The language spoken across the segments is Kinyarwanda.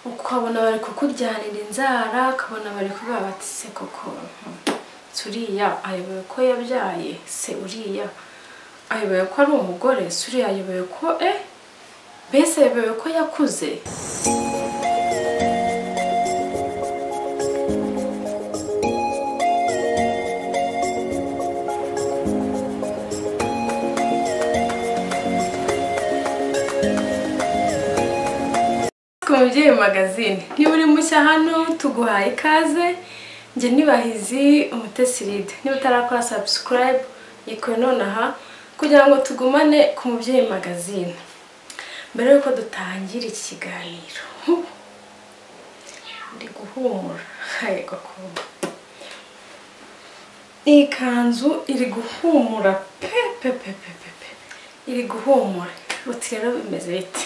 ukabona bari kukujyanira inzara ukabona bari kubiba bati se koko turiya ayoboye ko yabyaye se uriya ayoboye ko ari umugore se uriya ayoboye ko eh mbese ayoboye ko yakuze ku mubyeyi magazine niba uri mushya hano tuguhaye ikaze njye nibahizi umutesiride niba utarakora sabusikarayibu yikore nonaha kugira ngo tugumane ku mubyeyi magazine mbere y'uko dutangira iki kiganiro huh, ndi guhumura yego kuba iyi kanzu iri guhumura pe pe pe pe pe pe. iri guhumura uti rero bimeze bite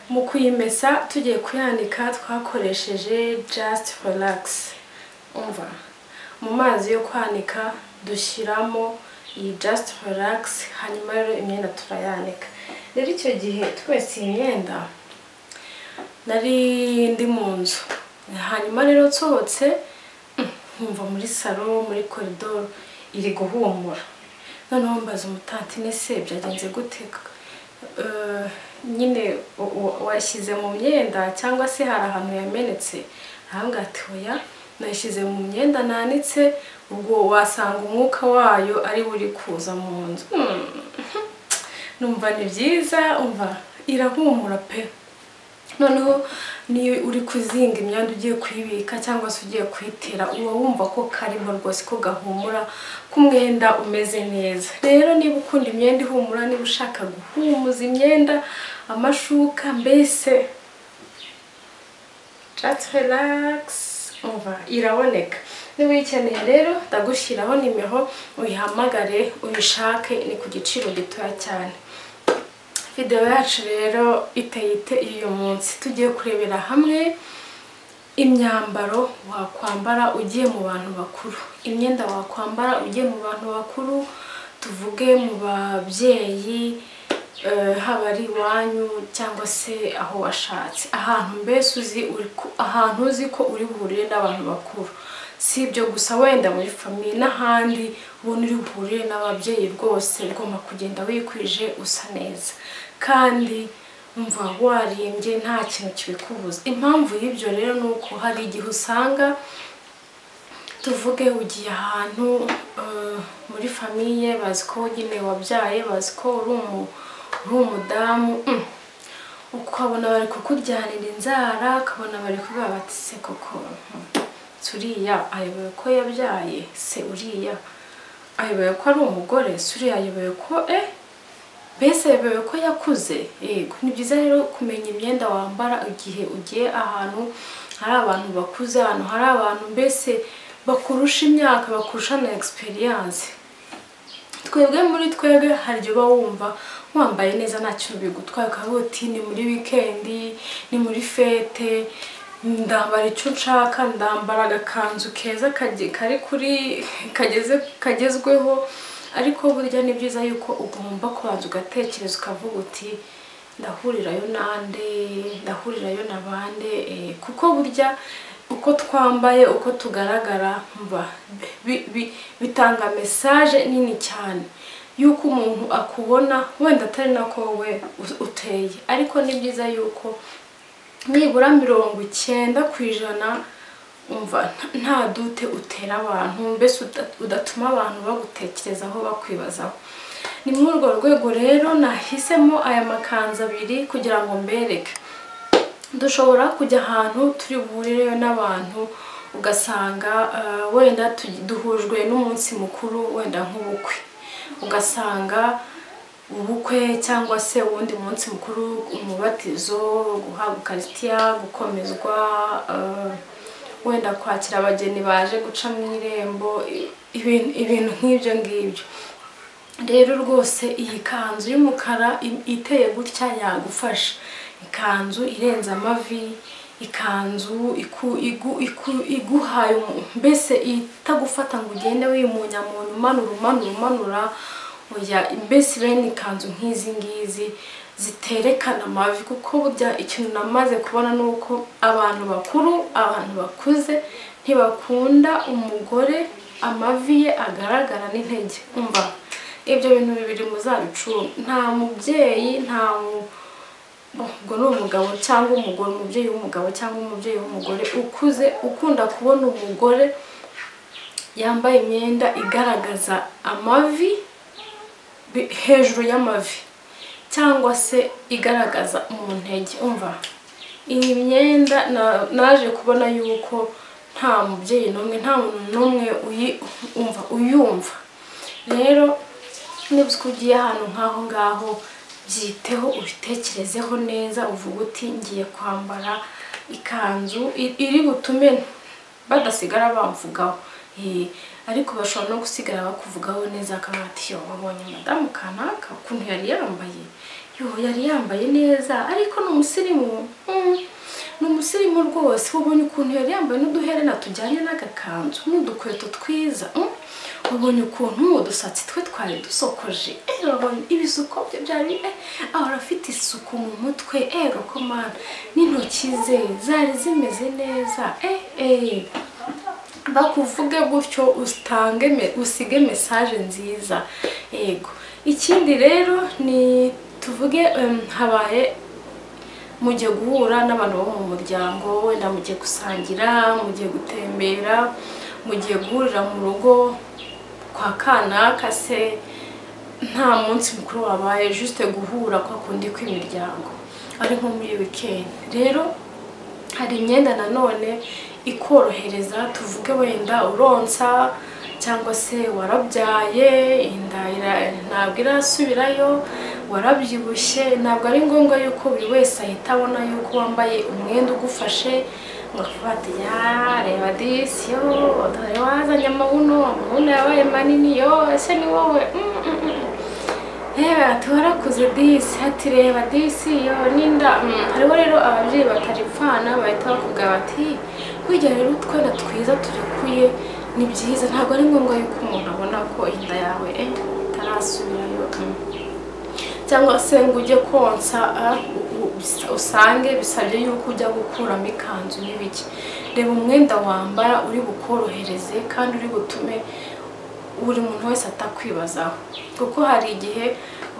mu kuyimesa tugiye kuyanika twakoresheje just relax umva mu mazi yo kwanika dushyiramo iyi just relax hanyuma rero imyenda turayanika rero icyo gihe twese iyi myenda nari ndi mu nzu hanyuma rero nsohotse mm, nkumva muri salo muri koridoro iri guhumura noneho mbaza umutantine se byagenze guteka nyine u- u- washyize mu myenda cyangwa se hari ahantu yamenetse ahangaha ati oya nayishyize mu myenda nanitse ubwo wasanga umwuka wayo ari wo uri kuza mu nzu Hmm. numva ni byiza umva irahumura pe noneho niyo uri kuzinga imyanda ugiye kuyibika cyangwa se ugiye kuyitera uba wumva ko karimo rwose ko gahumura k'umwenda umeze neza rero niba ukunda imyenda ihumura niba ushaka guhumuza imyenda amashuka mbese just relax umva iraboneka niba uyikeneye rero ndagushyiraho nimero uyihamagare uyishake ni ku giciro gitoya cyane videwo yacu rero iteyite uyu munsi tugiye kurebera hamwe imyambaro wakwambara ugiye mu bantu bakuru imyenda wakwambara ugiye mu bantu bakuru tuvuge mu babyeyi eh, haba ari iwanyu cyangwa se aho washatse ahantu mbese uzi uri ku- ahantu uzi ko uri buhurire n'abantu bakuru si ibyo gusa wenda muri famiye n'ahandi ubona uri buhurire n'ababyeyi rwose ugomba kugenda wikwije usa neza kandi umva warembye nta kintu kibikubuza impamvu y'ibyo rero ni uko hari igihe usanga tuvuge ugiye ahantu eh, muri famiye bazi ko nyine wabyaye bazi ko uri umu- uri umudamu mm. ukabona bari kukujyanira inzara ukabona bari kubiba bati se koko mm, turiya ayoboye ko yabyaye se uriya ayoboye ko ari umugore se uriya ayoboye ko eh mbese ayoboye ko yakuze yego ni byiza rero kumenya imyenda wambara igihe ugiye ahantu hari abantu bakuze ahantu hari abantu mbese bakurusha imyaka bakurusha na egisperiyanse twebwe muri twebwe hari igihe uba wumva wambaye neza nta kintu bigutwaye ukavuga uti ni muri wikendi ni muri fete ndambara icyo nshaka ndambara agakanzu keza kage- kari kuri kageze kagezweho ariko burya ni byiza yuko ugomba kubanza ugatekereza ukavuga uti ndahurirayo nande ndahurirayo na bande eh, kuko burya uko twambaye uko tugaragara mba bi- bi- bitanga mesaje nini cyane yuko umuntu akubona wenda atari nako wowe u- uteye ariko ni byiza yuko nibura mirongo icyenda ku ijana umva nta- nta dute utera abantu mbese uda- udatuma abantu bagutekerezaho bakwibazaho ni muri urwo rwego rero nahisemo aya makanzu abiri kugira ngo mbereke dushobora kujya ahantu turi buhurireyo n'abantu ugasanga eh, wenda tugi- duhujwe n'umunsi mukuru wenda nk'ubukwe ugasanga ubukwe cyangwa se uwundi munsi mukuru umubatizo guhabwa ukarisitiya gukomezwa eh, wenda kwakira abageni baje guca mu irembo i- ibintu ibintu nk'ibyo ngibyo rero rwose iyi kanzu y'umukara i- iteye gutya yagufasha ikanzu irenze amavi ikanzu iku, igu, iku, iguhaye umu- mbese itagufata ngo ugende wimunyamuntu umanura umanura umanura oya mbese bene ikanzu nk'izi ngizi ziterekana amavi kuko burya ikintu namaze kubona ni uko abantu bakuru abantu bakuze ntibakunda umugore amavi ye agaragara n'intege umva ibyo bintu bibiri muzabicuruza nta mubyeyi nta mu ubwo ni umugabo cyangwa umugore umubyeyi w'umugabo cyangwa umubyeyi w'umugore ukuze ukunda kubona umugore yambaye imyenda igaragaza amavi bi- hejuru y'amavi cyangwa se igaragaza mu ntege umva iyi myenda na- naje kubona yuko nta mubyeyi n'umwe nta muntu n'umwe uyi- umva uyumva rero niba ugiye ahantu nk'aho ngaho byiteho ubitekerezeho neza uvuga uti ngiye kwambara ikanzu i- iri butume badasigara bamvugaho Eh, ariko bashobora no gusigara bakuvugaho neza akaba ati yo wabonye madamu kanaka ukuntu yari yambaye yo yari yambaye neza ariko ni umusirimu Mm, ni umusirimu rwose wabonye ukuntu yari yambaye n'uduherena tujyanye n'agakanzu n'udukweto twiza Mm, wabonye ukuntu udusatsi twe twari dusokoje eh, wabonye ibisuko bye byari eh, ahora afite isuku mu mutwe eh rokomana n'intoki ze zari zimeze neza eh eh bakuvuge gutyo utange me- usige mesaje nziza yego ikindi rero ni tuvuge em, habaye mugiye guhura n'abantu bo mu muryango wenda mugiye gusangira mugiye gutembera mugiye guhurira mu rugo kwa kanaka se nta munsi mukuru wabaye juste guhura kwa kundi kw'imiryango ari nko muri weekend rero hari imyenda nanone ikorohereza tuvuge wenda uronsa cyangwa se warabyaye inda ira- ntabwo irasubirayo warabyibushye ntabwo ari ngombwa yuko buri wese ahita abona yuko wambaye umwenda ugufashe ngo avuga ati ya reba disi yo dore wazanye amabuno amabuno yabaye manini yo ese ni wowe Mm, mm, mm. yewe ati warakuze disi ati reba disi yo n'inda Mm, hariho rero ababyeyi bataripfana bahita bakubwira bati burya rero utwana twiza turekuye ni byiza ntabwo ari ngombwa yuko umuntu abona ko inda yawe eh, itarasubirayo Mm. cyangwa se ngo ujye konsa ah, u- u- bisa- usange bisabye yuko ujya gukuramo ikanzu n'ibiki reba umwenda wambara uri bukorohereze kandi uri butume buri muntu wese atakwibazaho kuko hari igihe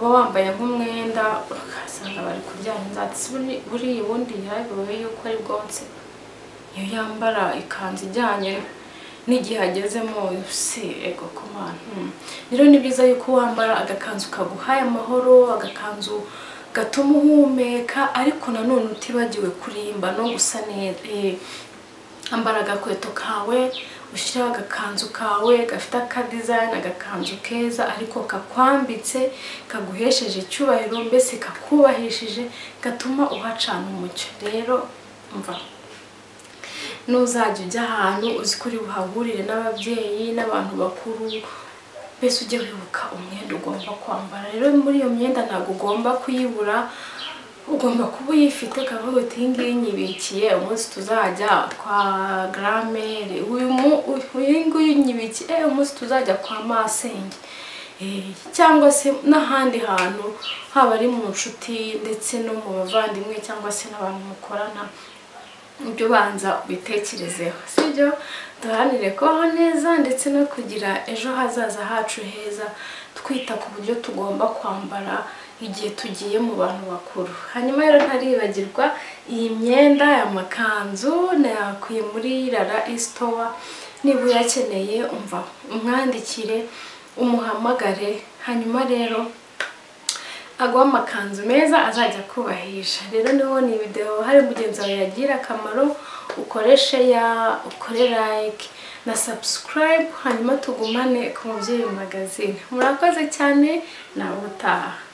uba wambaye nk'umwenda ugasanga bari kuryana inzatsi buriya ubundi yabiwe yuko ari bwonse iyo yambara ikanzu ijyanye n'igihe agezemo si ego ku mwana Mm. rero ni byiza yuko wambara agakanzu kaguhaye amahoro agakanzu gatuma uhumeka ariko nanone utibagiwe kurimba no gusa neza Eh, ambara agakweto kawe ushyiraho agakanzu kawe gafite akadizayini agakanzu keza ariko kakwambitse kaguhesheje icyubahiro mbese kakubahishije gatuma uhacana umucyo rero mva nuzajya ujya ahantu uzi ko uri buhahurire n'ababyeyi n'abantu bakuru mbese ujye wibuka umwenda ugomba kwambara rero muri iyo myenda ntabwo ugomba kuyibura ugomba kuba uyifite ukavuga uti iyi ngiyi nyibikiye umunsi tuzajya kwa garamere uyu mu- uyu nguyu nyibikiye umunsi tuzajya kwa masenge Eh, cyangwa se n'ahandi hantu haba ari mu nshuti ndetse no mu bavandimwe cyangwa se n'abantu mukorana ibyo ubanza ubitekerezeho sibyo duharanire kubaho neza ndetse no kugira ejo hazaza hacu heza twita ku buryo tugomba kwambara igihe tugiye mu bantu bakuru hanyuma rero ntaribagirwa iyi myenda amakanzu nayakuye muri rara isitowa niba uyakeneye umva umwandikire umuhamagare hanyuma rero agwa amakanzu meza azajya akubahisha rero niho ni video hari mugenzi wawe yagira akamaro ukoreshe ya ukore like na subscribe hanyuma tugumane ku mubyeyi magazine murakoze cyane nawe utaha